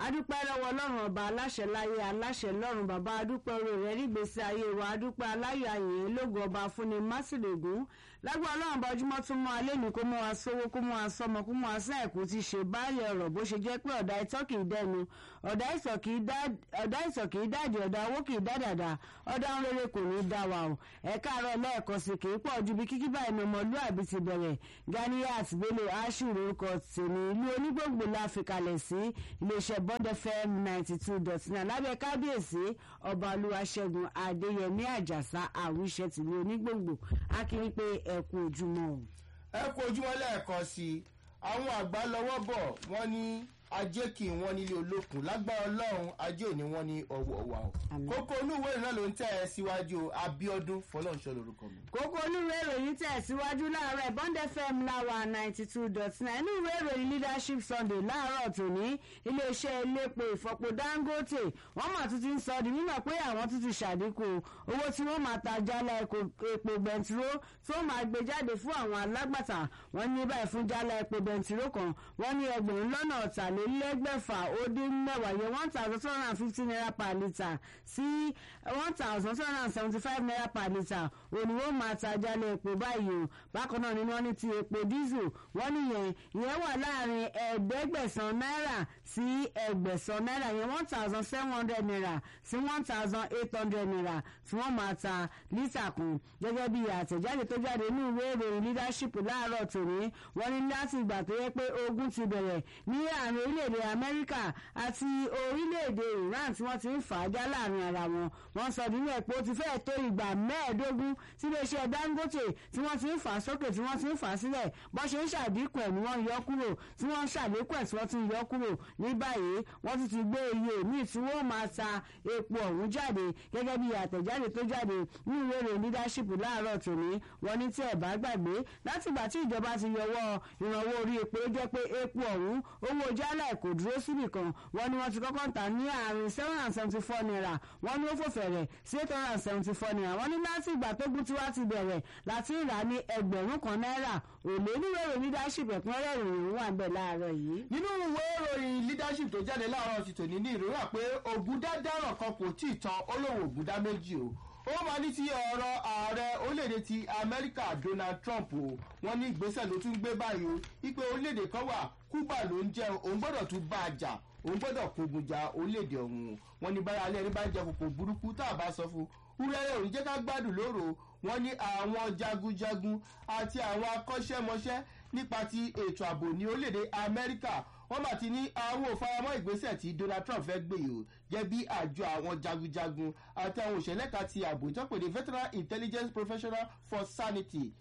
adúpẹ́ lọ́wọ́ ọlọ́run ọba aláṣẹ láyé aláṣẹ lọ́run bàbá adúpẹ́ orí rẹ̀ nígbèsí ayé wa adúpẹ́ aláyọ̀ ayè lógo ọba fúnni másìlègún lágbára ọlọ́run bá ojúmọ́ tún mọ́ alẹ́ ní kó mọ́ wa sówó kó mọ́ wa sọmọ kó mọ́ wa sán ẹ̀kú ti ṣe báyìí ọ̀rọ̀ bó ṣe jẹ́ pé ọ̀dà ìtọ́ kì í dẹnu ọ̀dà ìsọ̀ kì í dáàdì ọ̀dà owó kì í dádàdà ọ̀dà ń rere kò ní í dá wa o ẹ̀ka àárọ̀ lẹ́ẹ̀kan sí kì í pọ̀ ju bí kíkí báyìí ni ọmọlúàbí ti bẹ̀rẹ̀ Ganiyat Bello Ashiru orúkọ tèmi ìlú onígbòǹgbò la fi kalẹ̀ sí iléeṣẹ́ Bond FM ninety two dot nine lábẹ́ kábíyèsí ọba olúwaṣẹ́gun adéyẹmí àjàsá àwíṣẹ́ tìlú onígbòǹgbò akíní pé ẹ kú ojúmọ́ o. ẹ kú ojúmọ́ lẹ́ẹ̀kan sí i àwọn àgbà lọ́wọ́ bọ̀ wọ́n ní ajé kì í wọ́n nílé olókùn lágbára ọlọ́run ajé ò ní wọ́n ní ọwọ́ wa o. kókó inú ìwé náà ló ń tẹ̀ ẹ́ síwájú Abíọ́dún fọlọ́nṣọ́ lórúkọ mi. kókó olúwe ìròyìn tẹ̀ síwájú láàárọ̀ Bond FM láwa ninety two dot nine inú ìwé ìròyìn leadership Sunday láàárọ̀ tòní iléeṣẹ́ elépo ìfọpo Dangote wọ́n mà tún ti ń sọ di mímọ̀ pé àwọn tún ti ṣàdínkù owó tí wọ́n máa ta jálá epo bẹntiró tí wọ́n máa gbé jáde fún àwọn alágbàtà wọ́n ní báyìí fún jálá epo bẹntiró kan wọ́n ní ẹgbẹ̀rún lọ́nà ọ̀tàlélẹ́gbẹ̀fà ó dín mẹ́wàá yẹ one thousand two hundred and fifty naira per litre sí one thousand two hundred and seventy five naira per litre òní wọ́n máa ta jálá epo báyìí o bákan náà ni wọ́n ní ti epo diesel wọ́n níyẹn ìyẹn wà láàrin ẹ̀ẹ́dẹ́gbẹ̀sán náírà sí ẹgbẹ̀sán náírà yẹn one thousand seven hundred naira sí one thousand eight hundred naira tí wọ́n máa ta lítà kan gẹ́gẹ́ bí àtẹ̀jáde tó jáde ní ìwé ìròyìn leadership láàárọ̀ tòní wọ́n ní láti ìgbà tó yẹ pé ogun ti bẹ̀rẹ̀ ní àárín orílẹ̀-èdè amẹ́ríkà àti orílẹ̀-èdè iran tí wọ́n ti ń fà á já láàrin ara wọn wọ́n sọ nínú ẹ̀ pé ó ti fẹ́ẹ̀ tó ìgbà mẹ́ẹ̀ẹ́dógún tí iléeṣẹ́ dangote tí wọ́n ti ń fà á sókè tí wọ́n ti ń fà á sílẹ̀ bọ́n ṣe ń ṣàdínkù ẹ̀ ni wọ́n yọ kúrò tí wọ́n ń ṣàlékún ẹ̀ tí wọ́n ti ń yọ kúrò ní báyìí wọ́n ti ti gbé iye míì tí wọ́n máa ta epo ọ̀hún jáde gẹ́gẹ́ bí àtẹ̀jáde tó jáde ní ìwé ìròyìn leadership láàárọ̀ tòní wọ́n ní tí ẹ̀ bá gbàgbé látìgbà tí ìjọba ti yọwọ́ ìrànwọ́ orí epo ó jẹ́ pé epo ọ̀hún owó jálá ẹ̀ kò dúró síbì kan wọ́n ní wọ́n ti kọ́kọ́ ń tà ní àárín seven hundred and seventy four naira wọ́n ní ó fò fẹ̀rẹ̀ sí eight hundred and seventy four naira wọ́n ní láti ìgbà tó gún tiwa ti bẹ̀rẹ̀ láti rà ní ẹgbẹ̀rún kan náírà òlé níwèé ìròyìn leadership ẹ̀kúnrẹ́rẹ́ ìròyìn wà ń bẹ̀ láàárọ̀ yìí. nínú ìwé ìròyìn leadership tó jáde láàárọ̀ ti tòní ní ìrora pé ògùdá dáràn kan kò tí ì tan olówó ògùdá méjì o ó máa ní ti ọ̀rọ̀ ààrẹ orílẹ̀-èdè ti amẹ́ríkà donald trump o wọ́n ní ìgbésẹ̀ ló tún gbé báyìí o wípé orílẹ̀-èdè kan wà cuba ló ń jẹ́ òun gbọ́dọ̀ tún bá a jà òun gbọ́dọ̀ kógun ja orílẹ̀-èdè ọ̀hún wọ́n ní báyà alẹ́ ní bá ń jẹ kòkò burúkú tá a bá sọ fún wúrẹ́rẹ́ òun jẹ́ ká gbádùn lóru wọ́n ní àwọn jagunjagun àti àwọn akọ́ṣẹ́mọṣẹ́ nípa ti ètò ààbò ní orílẹ̀-èdè amẹ́ríkà wọ́n bá ti ní àwọn òfaramọ́ ìgbésẹ̀ tí donald trump fẹ́ gbé yìí o jẹ́ bí àjọ àwọn jagunjagun àti àwọn òṣèlẹ́ka ti ààbò ìtọ́pẹ̀lẹ̀ veteran intelligence professional for sanity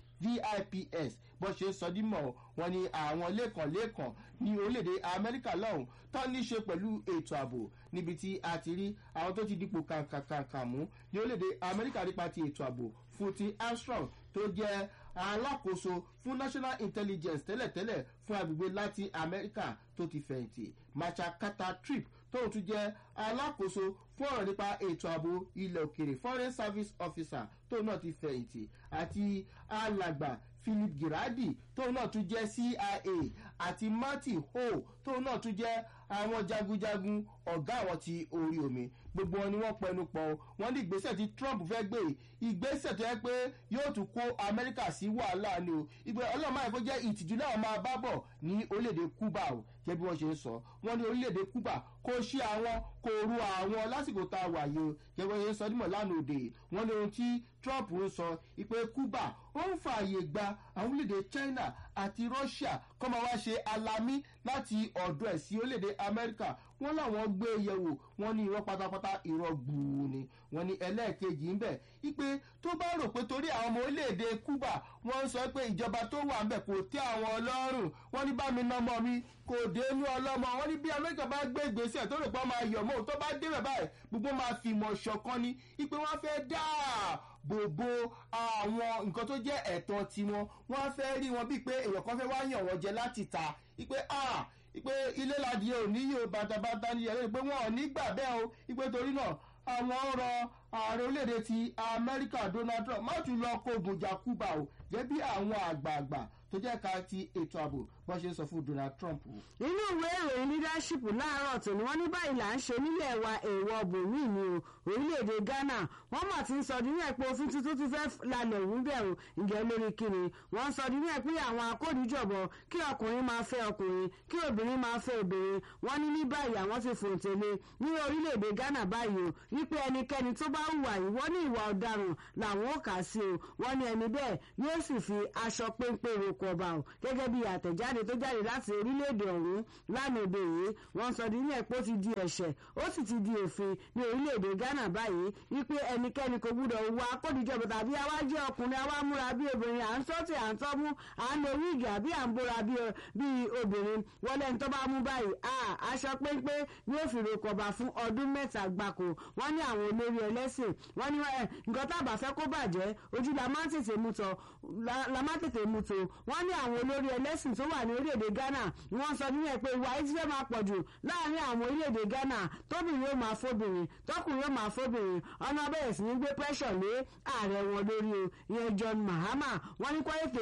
vips bó ṣe sọ dímọ̀ wọn ni àwọn lẹ́kànlẹ́kàn ní orílẹ̀-èdè amẹ́ríkà lọ́hùn tó ní ṣe pẹ̀lú ètò ààbò níbi tí a ti rí àwọn tó ti dípò kàǹkàǹkà mú ní orílẹ̀-èdè amẹ́ríkà nípa ti ètò ààbò fún ti armstrong tó jẹ́ alákòóso fún national intelligence tẹ́lẹ̀tẹ́lẹ̀ fún agbègbè latin america tó ti fẹ̀yìntì macha kata trip tóun tún jẹ́ alákòóso fún ọ̀rọ̀ nípa ètò ààbò ilẹ̀ òkèrè foreign service officer tóun náà ti fẹ̀yìntì àti alàgbà philip girardi tóun náà tún jẹ́ cia àti marty ho tóun náà tún jẹ́ àwọn jagunjagun ọ̀gá àwọn ti orí omi gbogbo wọn ni wọ́n pẹnu pọ̀ wọ́n ní ìgbésẹ̀ tí trump fẹ́ gbé ìgbésẹ̀ tó yẹ pé yóò tún kó amẹ́ríkà sí wàhálà ni o ìgbẹ́ ọlọ́mọ àìkó jẹ́ ìtìjú náà máa bá bọ̀ ní orílẹ̀-èdè cuba o jẹ́ bí wọ́n ṣe ń sọ wọ́n ní orílẹ̀-èdè cuba kò ṣe àwọn kò ru àwọn lásìkò tá a wà yìí o jẹ́ bí wọ́n ṣe ń sọ dímọ̀ lánàá òde wọ́n ní ohun tí trump ń sọ ìpè cuba ó ń fààyè gba àwọn orílẹ̀-èdè china àti russia kọ́ máa wá ṣe alamí láti ọ̀dọ̀ ẹ̀ sí orílẹ̀-èdè amẹ́ríkà wọ́n láwọn gbé yẹ̀wò wọ́n ní irọ́ pátápátá irọ́ gbùù ni wọ́n ní ẹlẹ́ẹ̀kejì ń bẹ̀ ipe tó bá rò pé torí àwọn ọmọ orílẹ̀-èdè cuba wọ́n ń sọ pé ìjọba tó wà ńbẹ̀ kò tẹ́ àwọn ọlọ́run wọ́n ní bá mi ná ọmọ mi kò dénú ọlọ́mọ wọ́n ní bí amẹ́ríkà bá gbé ìgbésẹ̀ tó rò pé máa yọ̀ mọ́ tó bá débẹ̀ báyìí gbogbo máa fi ìmọ̀ ṣọ̀kan ni ipe wọ́n fẹ́ dáa gbogbo àwọn nǹkan tó jẹ́ ẹ̀tọ́ tiwọn wọ́n fẹ́ rí wọn bíi pé èèyàn kan fẹ́ wá yàn wọ́n jẹ láti ta ipe ah ipe ilé ladìẹ ò ní yóò bàtàbàtà ní ẹ̀rọ pé wọn ò ní gbà bẹ́ẹ̀ o ipe torí náà àwọn ọ̀rọ̀ ààrẹ orílẹ̀-èdè ti amẹ́ríkà donald trump má tún lọ kógun jà cuba o jẹ́ bí àwọn àgbààgbà tó jẹ́ ká ti ètò ààbò wọ́n ṣe ń sọ fún donald trump. nínú ìwé ìròyìn leadership láàárọ̀ tòní wọ́n ní báyìí là ń ṣe nílẹ̀ wa èèwọ̀ bòmí ni o orílẹ̀-èdè ghana wọ́n mà ti ń sọ nínú ẹ̀ pé òfin tuntun ti fẹ́ lalẹ̀ òun bẹ̀ o ǹjẹ́ lórí kíni wọ́n ń sọ nínú ẹ̀ pé àwọn akódìjọ̀bọ̀ kí ọkùnrin máa fẹ́ ọkùnrin kí obìnrin máa fẹ́ obìnrin wọ́n ní ní báyìí àwọn ti fòǹtẹ̀lé ní orílẹ̀-èdè ghana báyìí o wípé ẹnikẹ́ni tó bá hùwà yìí wọ́n ní ìwà ọ̀daràn làwọn ò kà sí o wọ́n ní ẹni bẹ́ẹ̀ yóò sì fi aṣọ péńpé roko ọba o gẹ́gẹ́ bí àtẹ̀jáde tó jáde láti orílẹ̀-èdè ọ̀hún lánàá òde yìí wọ́n sọ ní ẹ̀pọ̀ ti di ẹ̀ṣẹ̀ ó sì ti di òfin ní orílẹ̀-èdè ghana báyìí wípé ẹnikẹ́ni kò gbúdọ̀ wọ akódìjọba tàbí àwa jẹ́ ọkùnrin àwa múra bí obìnrin à ń sọ́tì à ń tọ́mú à ń lo wíìgì àbí à ń bóra bí obìnrin wọlé ní tó bá mú báyìí aṣọ péńpé yóò fi roko ọba fún ọdún mẹ́ta gbáko wọ́n ní àwọn olórí ẹlẹ́sìn wọ́n ní nǹkan tá a bá fẹ́ kó bàjẹ́ ojú la máa ń tètè mú tọ la máa ń tètè mú tó wọ́n ní àwọn olórí ẹlẹ́sìn tó wà ní orílẹ̀-èdè ghana wọ́n sọ nínú ẹ̀ pé ìwà yìí ti fẹ́ máa pọ̀ jù láàrin àwọn orílẹ̀-èdè ghana tóbìnrin yóò máa fóbìnrin tọkùnrin yóò máa fóbìnrin ọ̀nà bẹ̀rẹ̀ sí ní gbé pressure lé ààrẹ wọn lórí o ìyẹn john mahama wọ́n ní kọ́yẹ̀tẹ̀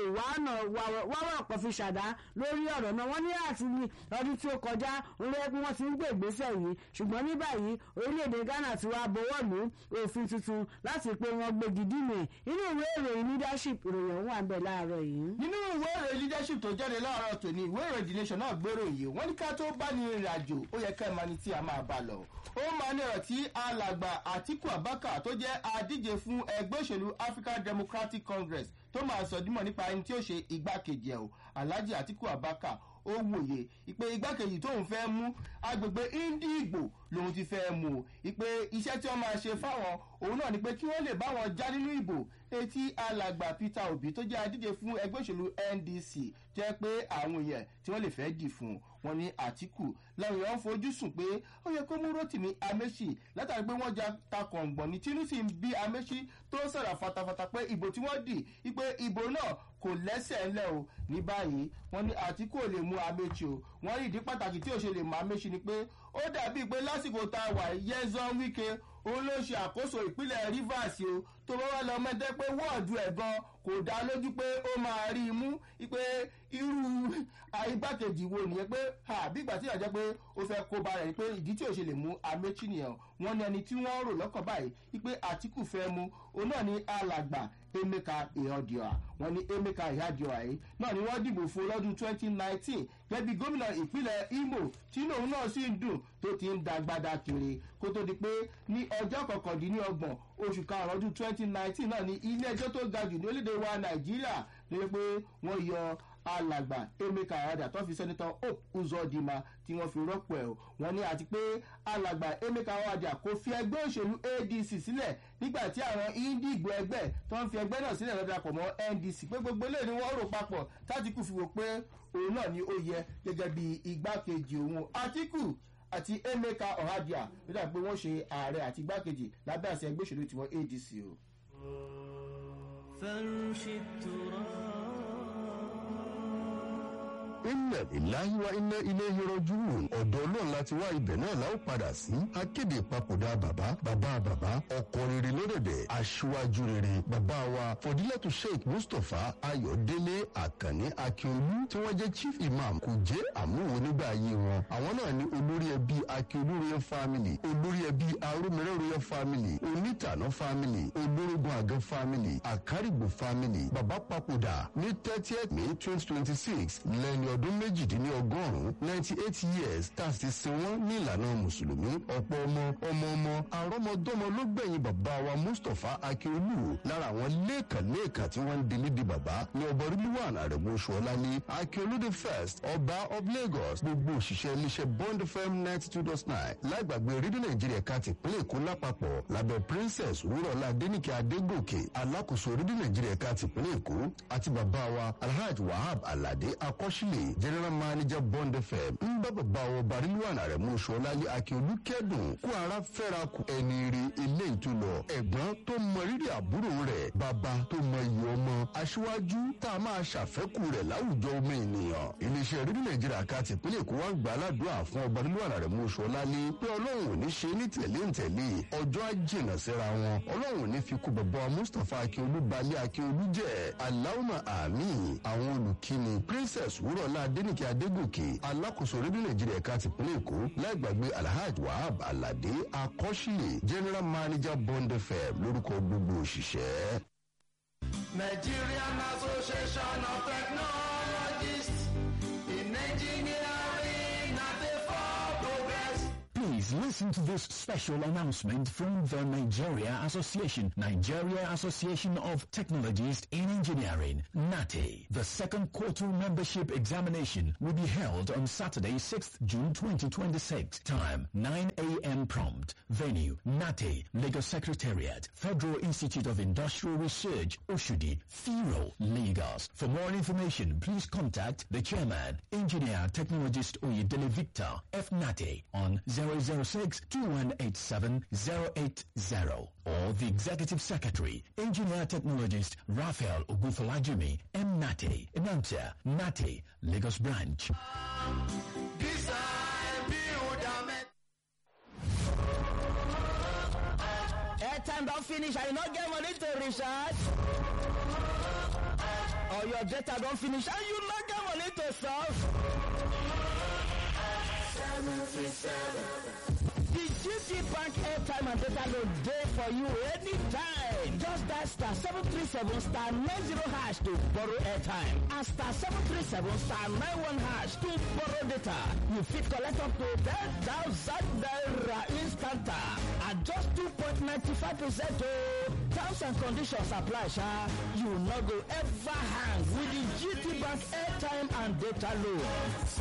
wáwọ̀ ọ̀pọ̀ fi ṣàdá lórí ọ̀rọ̀ náà wọ́n ní àti ní ọdún tí ó kọjá olóyè wọ́n ti ń gbé ìgbésẹ̀ yìí ṣùgbọ́n ní báyìí orílẹ̀-èdè ghana ti wá bọwọ́ lù òfin tuntun láti pé wọ́n gbégi dínú ẹ̀ inú ìwé ìròyìn leadership ìròyìn ọ̀hún wà ń bẹ̀ láàárọ̀ yìí. nínú ìwé ìròyìn leadership tó jáde láàárọ̀ tòní ìwé ìròyìn the nation náà gbèrò yìí wọ́n ní ká tó bá ní ìrìn àjò ó yẹ ká ẹ̀ máa ní tí a máa bá lọ. ó máa ní ọ̀rọ̀ tí alàgbà àtiku abaka tó jẹ́ adíje fún ẹgbẹ́ òṣèlú african democratic congress tó máa sọ dímọ̀ nípa ẹni tí ó ṣe igbákejì ẹ̀ o alhaji atiku abaka ó wòye ìpè igbákejì tóun fẹ́ mú agbègbè indigbo lòun ti fẹ́ mú o ìpè iṣẹ́ tí wọ́n máa ṣe fáwọn òun náà ni pé kí wọ́n lè bá wọn já nínú ìbò etí alàgbà peter obi tó jẹ́ adíje fún ẹgbẹ́ òṣèlú ndc jẹ́ pé àwọn èèyàn tí wọ́n lè fẹ́ dì fún wọn ní àtìkù làwọn èèyàn ń fojú sùn pé ó yẹ kó mú rotimi amechi látàrí pé wọ́n ja takọ̀ǹgbọ̀n ní tinú sì ń bí amechi tó sọ̀rọ̀ fatafata pé ìbò tí wọ́n dì ìpè ìbò náà kò lẹ́sẹ̀ ńlẹ̀ o ní báyìí wọ́n ní àtìkù ò lè mú amechi o wọ́n rí ìdí pàtàkì tí ò ṣe lè mú amechi ni pé ó dàbí pé lásìkò tá a wà yẹ́zán wíkẹ́ òun ló ṣe àkóso ìpínlẹ̀ rivers o tó bá wà lọ mẹ́tẹ́ pé wọ́ọ̀dù ẹ̀ gan kò dá lójú pé ó máa rí i mú pé irú igbákejì wo nìyẹn pé bí ìgbà tí ìyàjẹ́ pé ó fẹ́ kó ba rẹ̀ pé ìdí tí ò ṣe lè mú amechi nìyẹn wọ́n ní ẹni tí wọ́n rò lọ́kàn báyìí pé àtìkù fẹ́ mú òun náà ní alàgbà emeka ihadioa wọn ní emeka ihadioa yìí náà ni wọ́n dìbò fún lọ́dún 2019 gẹ́bí gómìnà ìpínlẹ̀ imo tí lòun náà sì ń dùn tó ti ń dagbada kiri kó tó di pé ní ọjọ́ kọkàndínlọ́gbọ̀n oṣù karùn-ún ọdún 2019 náà ní ilé ẹjọ́ tó ga jù ní orílẹ̀-èdè wa nàìjíríà lórí pé wọ́n yọ alàgbà emeka ihadioa tó fi sẹ́nitọ́ hope uzodima tí wọ́n fi rọ́pò ẹ̀ wọ́n ní àti pé alàgbà emeka ihadioa kò fi ẹgbẹ́ òṣèlú adc sílẹ̀ nígbà tí àwọn indigbo ẹgbẹ́ tó ń fi ẹgbẹ́ náà sílẹ̀ lọ́dà pọ̀ mọ́ ndc pé gbogbo ilé ni wọ́n rò papọ̀ tátìkù fi wò pé òun náà ni ó yẹ gẹ́gẹ́ bí igbákejì òun àtìkù àti emeka ọ̀hádìá nígbà pé wọ́n ṣe ààrẹ àti igbákejì lábẹ́ àṣẹ ẹgbẹ́ òṣèlú tiwọn adc o. inna ilahi wa inna ilé rọjúwòn ọ̀dọ̀ ọlọ́run láti wá ibẹ̀ náà la ó padà sí akéde ìpapòdà bàbá bàbá bàbá ọkọ rere lódẹ̀dẹ̀ aṣíwájú rere bàbá wa fọdílẹ́tù sheikh mustapha ayọ̀délé àkànní akíolú tí wọ́n jẹ́ chief imam kò jẹ́ àmúwo nígbà ayé wọn àwọn náà ní olórí ẹbí akíolú royal family olórí ẹbí arúmẹrẹ royal family onítànà family olórógun àgẹ family àkárìgbò family bàbá papòdà ní thirtieth may twenty twenty six lẹ́ni ọdún méjìdínlọ́gọ́rùn-ún ninety eight years tá a ti sin wọ́n ní ìlànà mùsùlùmí ọ̀pọ̀ ọmọ ọmọ ọmọ àrọ́mọdọ́mọ ló gbẹ̀yìn bàbá wa mustapha akíolú lára àwọn lẹ́ẹ̀kanlẹ́ẹ̀kan tí wọ́n ń dilé di bàbá ní ọba rilwan arẹ̀mú ṣọlálí akíolú the first ọba of lagos gbogbo òṣìṣẹ́ iléeṣẹ́ bond fm ninety two dot nine lágbàgbé rédíò nàìjíríà ká ti pínlẹ̀ èkó lápapọ̀ lábẹ́ princess wúrọ̀lá adéníkẹ́ adégòkè alákòóso rédíò nàìjíríà ká ti pínlẹ̀ èkó àti bàbá wa alhaji wahab alade akọ́ṣílẹ̀ general manager bond fm ń bá bàbá wa barilwan arẹ̀mú ṣọlálí akíolú kẹ́dùn kó ara fẹ́ra kù ẹni rí ilé ìtúlọ̀ ẹ̀gbọ́n tó mọ rírì àbúrò rẹ̀ bàbá tó mọ iyì ọmọ aṣíwájú tá a máa ṣàfẹ́kù rẹ̀ láwùjọ ọmọ ènìyàn iléeṣẹ́ rédíò nàìjíríà ká tìpínlẹ̀ èkó wá gbà aládùúrà fún ọba barilwan arẹ̀mú ṣọlálí pé ọlọ́run ò ní ṣe ní tẹ̀lé ń tẹ̀lé ọjọ́ àjìnà síra wọn ọlọ́run ò ní fi kú bàbá mustapha akíolú balẹ̀ akíolú jẹ́ aláwùmọ̀ àmì àwọn olùkíni princess wúrọ̀ adéọlá adénìkè adégòkè alákòóso rédíò nàìjíríà ẹ̀ka tìpínlẹ̀ èkó láì gbàgbé alhaji wahab alade akọ́ṣílẹ̀ general manager bond fm lórúkọ gbogbo òṣìṣẹ́. Nigerian Association of Technologists in Engineering at the for progress. Please listen to this special announcement from the Nigeria Association, Nigeria Association of Technologists in Engineering, NATE. The second quarter membership examination will be held on Saturday, 6th June 2026. Time 9 a.m. prompt. Venue NATE, Lagos Secretariat, Federal Institute of Industrial Research, Oshudi, Firo, Lagos. For more information, please contact the chairman, engineer technologist Oyedele Victor F. NATE on 006 2187 080 or the executive secretary, engineer technologist Raphael Ogufalajimi M. NATE, announcer NATE, Lagos branch. Design, build, and make. airtime don finish and you no get money to recharge or your data don finish and you no get money to solve. The GT Bank airtime and data load dey for you anytime. Just dial star seven three seven star nine zero hash to borrow airtime and star seven three seven star nine one hash to borrow data. You fit collect up to ten thousand naira instant at just two point ninety five percent o. Terms and conditions apply sha. You no go ever hang with the GT Bank airtime and data load.